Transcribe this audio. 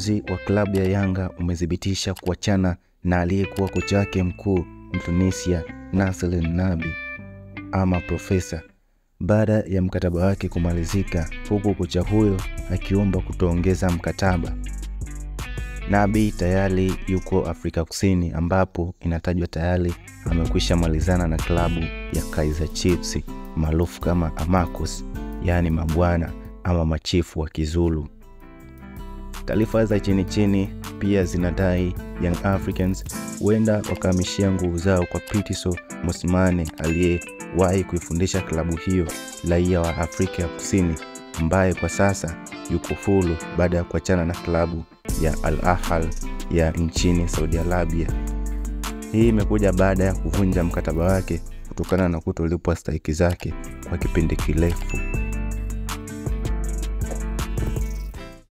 Uongozi wa klabu ya Yanga umethibitisha kuachana na aliyekuwa kocha wake mkuu Mtunisia Nasser Nabi ama Profesa baada ya mkataba wake kumalizika, huku kocha huyo akiomba kutoongeza mkataba. Nabi tayari yuko Afrika Kusini ambapo inatajwa tayari amekwisha malizana na klabu ya Kaizer Chiefs maarufu kama Amakos, yaani mabwana ama machifu wa Kizulu. Taarifa za chini chini pia zinadai Young Africans huenda wakahamishia nguvu zao kwa Pitso Mosimane aliyewahi kuifundisha klabu hiyo, raia wa Afrika ya Kusini ambaye kwa sasa yuko huru baada ya kuachana na klabu ya Al Ahly ya nchini Saudi Arabia. Hii imekuja baada ya kuvunja mkataba wake kutokana na kutolipwa stahiki zake kwa kipindi kirefu.